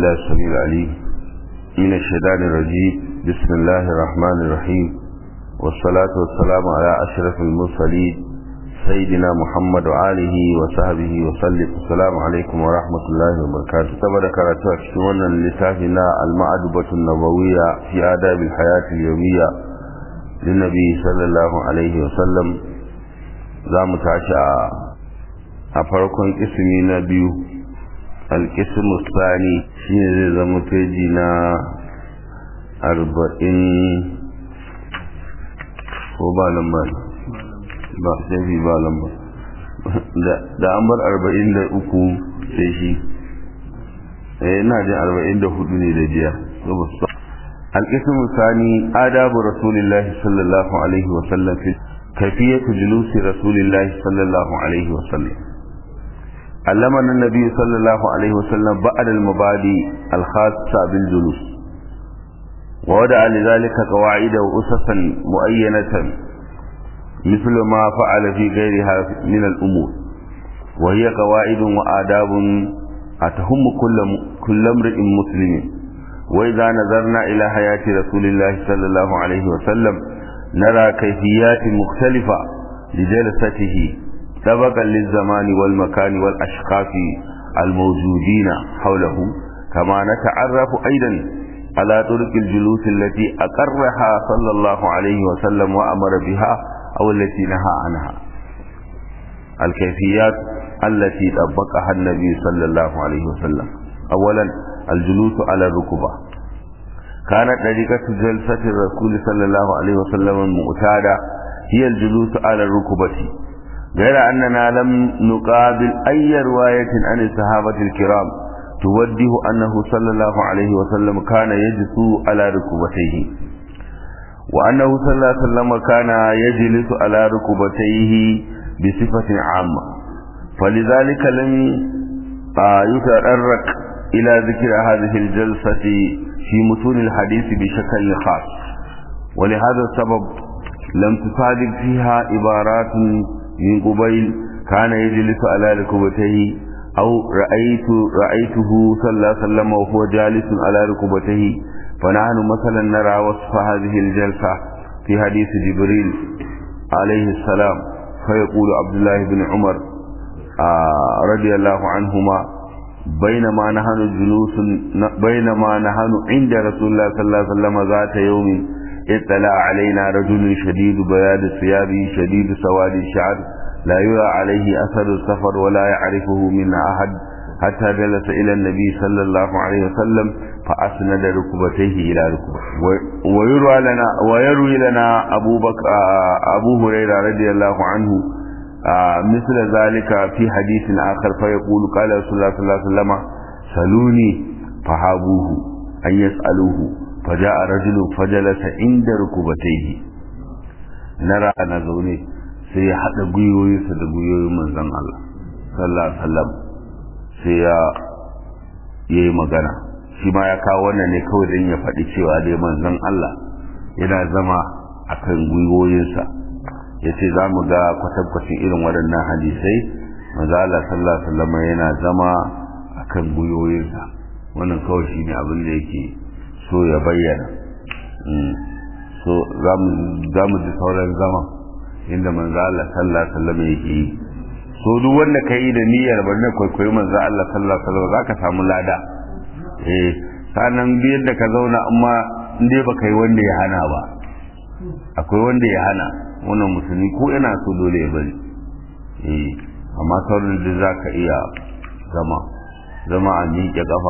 بالله السميع العليم من الشيطان الرجيم بسم الله الرحمن الرحيم والصلاة والسلام على أشرف المرسلين سيدنا محمد وآله وصحبه وسلم السلام عليكم ورحمة الله وبركاته تبارك كراتو أشتوانا لتافنا المعدبة النبوية في آداب الحياة اليومية للنبي صلى الله عليه وسلم za mu tashi a farkon ismi na biyu alkismu tsani shine zai zama feji na arba'in ko ba lambar ba sai ba lambar da an bar arba'in da uku sai shi ina jin arba'in da hudu ne da jiya alkismu tsani adabu rasulillahi sallallahu alaihi wasallam fi كيفية جلوس رسول الله صلى الله عليه وسلم علمنا النبي صلى الله عليه وسلم بعد المبادئ الخاصة بالجلوس ووضع لذلك قواعد وأسسا مؤينة مثل ما فعل في غيرها من الأمور وهي قواعد وآداب أتهم كل كل امرئ مسلم وإذا نظرنا إلى حياة رسول الله صلى الله عليه وسلم نرى كيفيات مختلفة لجلسته سبقا للزمان والمكان والأشخاص الموجودين حوله كما نتعرف أيضا على طرق الجلوس التي أقرها صلى الله عليه وسلم وأمر بها أو التي نهى عنها الكيفيات التي طبقها النبي صلى الله عليه وسلم أولا الجلوس على الركبة كانت طريقة جلسة الرسول صلى الله عليه وسلم المعتادة هي الجلوس على الركبة غير أننا لم نقابل أي رواية عن الصحابة الكرام توجه أنه صلى الله عليه وسلم كان يجلس على ركبتيه وأنه صلى الله عليه وسلم كان يجلس على ركبتيه بصفة عامة فلذلك لم يتطرق إلى ذكر هذه الجلسة في متون الحديث بشكل خاص ولهذا السبب لم تصادق فيها عبارات من قبيل كان يجلس على ركبتيه أو رأيت رأيته صلى الله عليه وسلم وهو جالس على ركبتيه فنحن مثلا نرى وصف هذه الجلسة في حديث جبريل عليه السلام فيقول عبد الله بن عمر آه رضي الله عنهما بينما نحن جلوس بينما نحن عند رسول الله صلى الله عليه وسلم ذات يوم اطلع علينا رجل شديد بياض الثياب شديد سواد الشعر لا يرى عليه اثر السفر ولا يعرفه منا احد حتى جلس الى النبي صلى الله عليه وسلم فاسند ركبتيه الى ركبته ويروى لنا ويروي لنا ابو بكر ابو هريره رضي الله عنه آه مثل ذلك في حديث آخر فيقول قال رسول الله صلى الله عليه وسلم سلوني فحابوه أن يسألوه فجاء رجل فجلس عند ركبتيه نرى أنا زوني sai ya haɗa gwiwoyinsa da gwiwoyin manzon Allah sallallahu alaihi wasallam sai ya yi magana shi ma ya kawo wannan ne kawai don ya faɗi cewa dai manzon Allah yana zama akan gwiwoyinsa ya ce za mu ga kwatankwacin irin waɗannan hadisai maza Allah sallallahu alaihi wasallam yana zama akan gwiwoyinsa wannan kawai shine abin da yake so ya bayyana so za mu ji sauran zama inda manzo Allah sallallahu alaihi wasallam yake yi so duk wanda ka yi da niyyar bari kwaikwayi manzo Allah sallallahu alaihi wasallam zaka samu lada eh sanan biyar da ka zauna amma in dai baka yi wanda ya hana ba akwai wanda ya hana wannan musulmi ko yana so dole ya bari eh amma sauran da za ka iya zama zama a miƙe ƙafa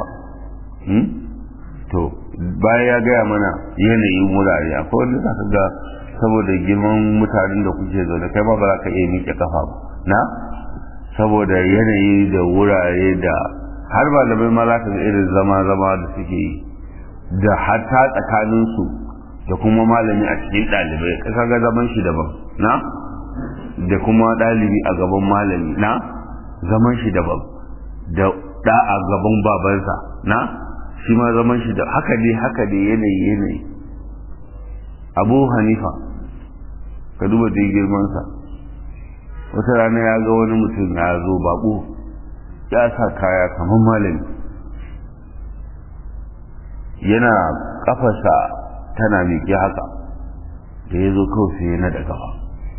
to bayan ya gaya mana yanayin wurare akwai wanda za ka ga saboda girman mutanen da kuke zaune kai ma ba za ka iya miƙe ƙafa ba na saboda yanayi da wurare da har malamai ma za ka ga irin zama-zama da suke yi da hatta tsakaninsu da kuma malami a cikin ɗalibai ka ga zaman shi daban na da kuma ɗalibi a gaban malami na zaman shi daban da ɗa a gaban babansa na shi ma zaman shi da haka dai haka dai yanayi yanayi abu hanifa ka duba dai girmansa wata rana ya ga wani mutum ya zo baƙo ya sa kaya kamar malami yana kafarsa tana miƙe haka da ya zo kawai sai ya nada kafa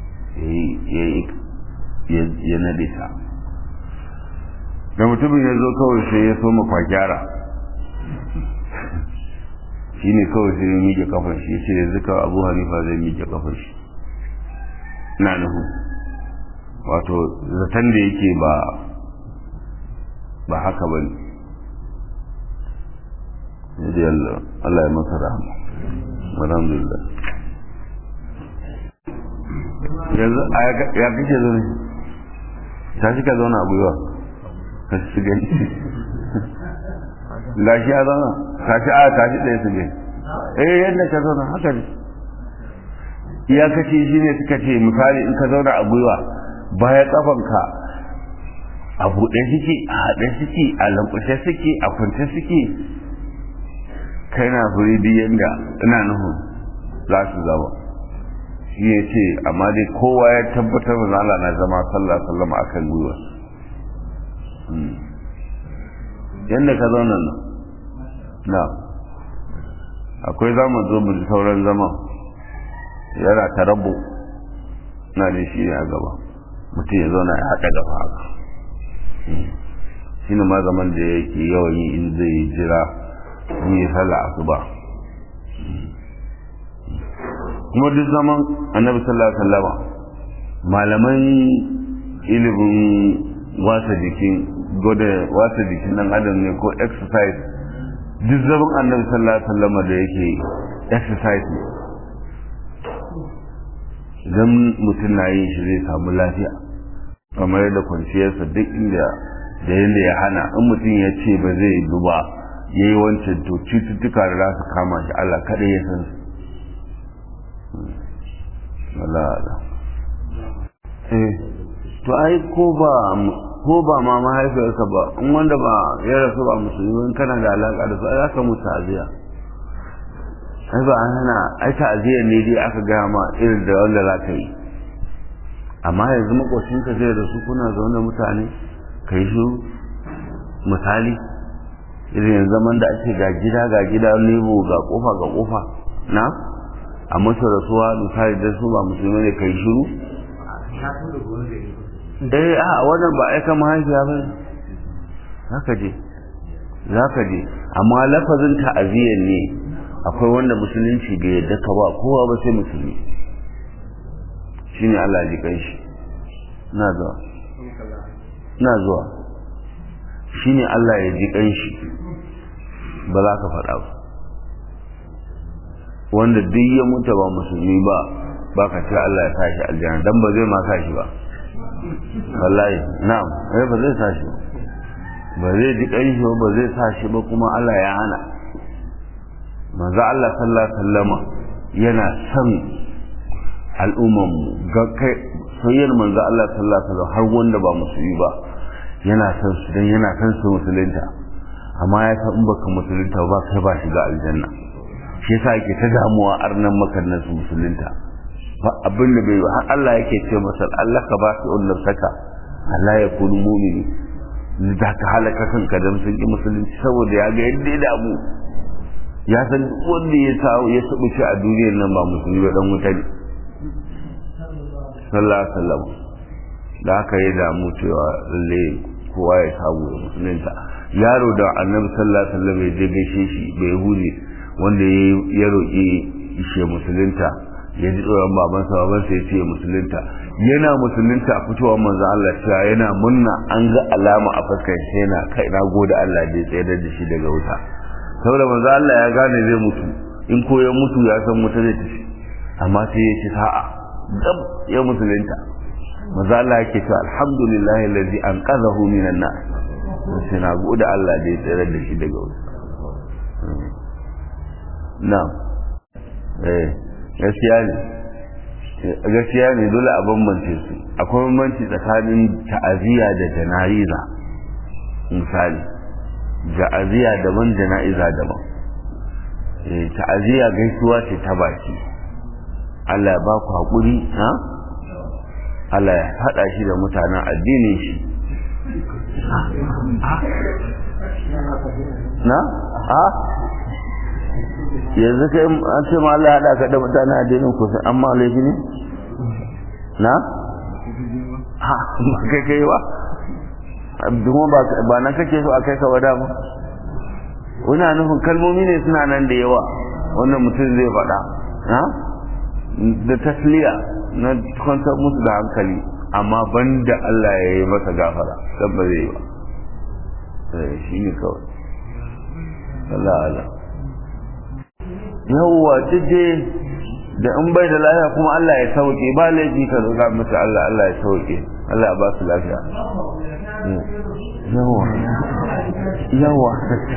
ya nade ta da mutumin ya zo kawai sai ya so mafakyara shi ne kawai sai ya miƙe kafar shi ya ce yanzu kawai abu hanifa zai miƙe kafar shi na nuhu wato zaton da yake ba ba haka ba ne Allah ya masa rahama alhamdulillah yanzu ya kake zo ne ta shi ka zauna a gwiwa ka shi gani gashi ya zauna ka shi a ta shi ɗaya su gani eh yadda ka zauna haka ne iyakaci shi ne suka ce misali in ka zauna a gwiwa baya kafanka a buɗe suke a haɗe suke a lankushe suke a kwance suke kai na furi biyan da ina nuhu za su zama shi ya ce amma dai kowa ya tabbatar da Allah na zama sallah sallama a kan gwiwa yadda ka zauna nan na akwai zaman zo mu sauran zaman yana tarabbu na da shi a gaba mutum ya zauna ya haɗa gaba haka shi ne ma zaman da yake yawan yi in zai jira in yi sallah asuba kuma duk zaman annabi sallallahu alaihi wasallama malaman ilimin wasa jikin gode wasa jikin dan adam ne ko exercise duk zaman annabi sallallahu alaihi wasallama da yake exercise ne idan mutum na yin shi zai samu lafiya kamar yadda kwanciyarsa duk inda da yadda ya hana in mutum ya ce ba zai yi ba ya yi wancan to cututtuka da za su kama shi Allah kaɗai ya san su eh to ai ko ba ko ba ma mahaifiyarsa ba in wanda ba ya rasu ba musulmi in kana da alaƙa da su ai aka musu aziya ai ba an hana ai ta'aziyar ne dai aka gaya ma irin da wanda za ka yi amma yanzu makwacinka zai da su kuna zaune mutane ka yi su misali irin yanzu zaman da ake ga gida ga gida nebo ga kofa ga kofa na a masu rasuwa misali da su ba musulmi ne ka yi shiru eh a wannan ba aika mahaifiya ba za ka je za ka je amma lafazin ta'aziyar ne akwai wanda musulunci bai yadda ka ba kowa ba sai musulmi shine Allah ji kai shi na zuwa na zuwa shine Allah ya ji kai shi ba za ka faɗa ba wanda duk ya mutu ba musulmi ba ba ka ce Allah ya tashi aljanna dan ba zai ma tashi ba wallahi na'am eh ba zai tashi ba ba zai ji kai shi ba zai tashi ba kuma Allah ya hana manzo Allah sallallahu alaihi wasallama yana son al'umman mu ga kai soyayyar manzo Allah sallallahu alaihi wasallam har wanda ba musulmi ba yana son su dan yana son su musulunta amma ya san in baka musulunta ba kai ba shiga aljanna shi yasa yake ta damuwa arnan makannan su musulunta ba abin da bai har Allah yake ce masa Allah ka ba su ullar saka Allah ya kunu mu'mini da ka halaka kanka dan sun ki musulunci saboda ya ga yadda ya damu ya san wanda ya sa ya sabuce a duniyar nan ba musulmi ba dan wuta ne sallallahu alaihi wasallam da haka ya damu cewa lalle kowa ya samu da musulunta yaro da annabi sallallahu alaihi wasallam ya je gaishe shi bai hude wanda ya roƙi ishe musulunta ya ji tsoron babansa babansa ya ce musulunta yana musulunta a fitowar manzo Allah cewa yana munna an ga alama a fuskar shi yana kai na gode Allah da ya tsayar da shi daga wuta saboda manzo Allah ya gane zai mutu in ko ya mutu ya san wuta zai tafi amma sai ya ci sa'a gab ya musulunta manzo Allah yake cewa alhamdulillahi allazi anqadhahu minan nar sai na gode Allah da ya tsayar da shi daga wuta na'am eh gaskiya ne gaskiya ne dole a bambance su akwai bambanci tsakanin ta'aziyya da jana'iza misali ta'aziyya daban jana'iza daban ta'aziyya gaisuwa ce ta baki Allah ya ba ku haƙuri ha Allah ya haɗa shi da mutanen addinin shi na? ha? yanzu kai an ce ma Allah ya haɗa ka da mutane addinin ku sai amma laifi ne na ha ba kai kai ba abduma ba ba nan kake so a kai ka wada ba wani nufin kalmomi ne suna nan da yawa wannan mutum zai faɗa ha da tasliya na kwantar musu da hankali amma banda Allah ya yi masa gafara dan ba zai yi ba shi ne kawai Allah Allah yawwa tije da in bai da lafiya kuma Allah ya sauke ba laifi ka roƙa musu Allah Allah ya sauke Allah ya ba su lafiya yawa yawa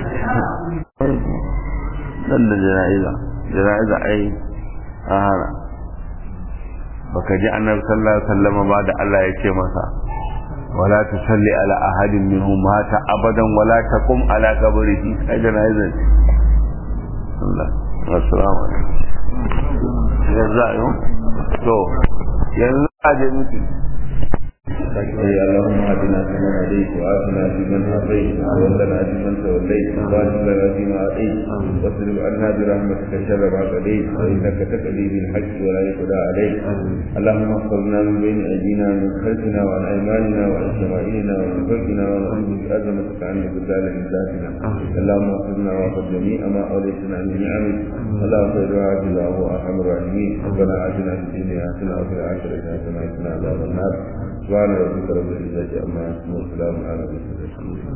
dan da jana'iza jana'iza ai a hana baka ji annabi sallallahu alaihi wasallam ba da Allah ya ce masa wala tusalli ala ahadin minhum mata abadan wala taqum ala qabrihi ai jana'iza Allah assalamu alaikum yanzu ayo to yanzu a je mutu اللهم اهدنا فيمن هديت وعافنا فيمن عافيت وتولنا فيمن توليت وبارك لنا فيما اعطيت واصرف عنا برحمتك شر ما قضيت فانك تقضي بالحق ولا يقضى عليك اللهم احفظنا من بين ايدينا ومن خلفنا وعن ايماننا وعن شمائلنا ومن فوقنا ونعوذ بعظمتك عن بلدان من ذاتنا اللهم احفظنا واحفظ جميع ما اوليتنا من نعمك اللهم خير عاجل وهو ارحم الراحمين ربنا اتنا في الدنيا حسنه وفي الاخره حسنه وقنا عذاب النار سبحان ربك رب العزه عما يصفون وسلام على المرسلين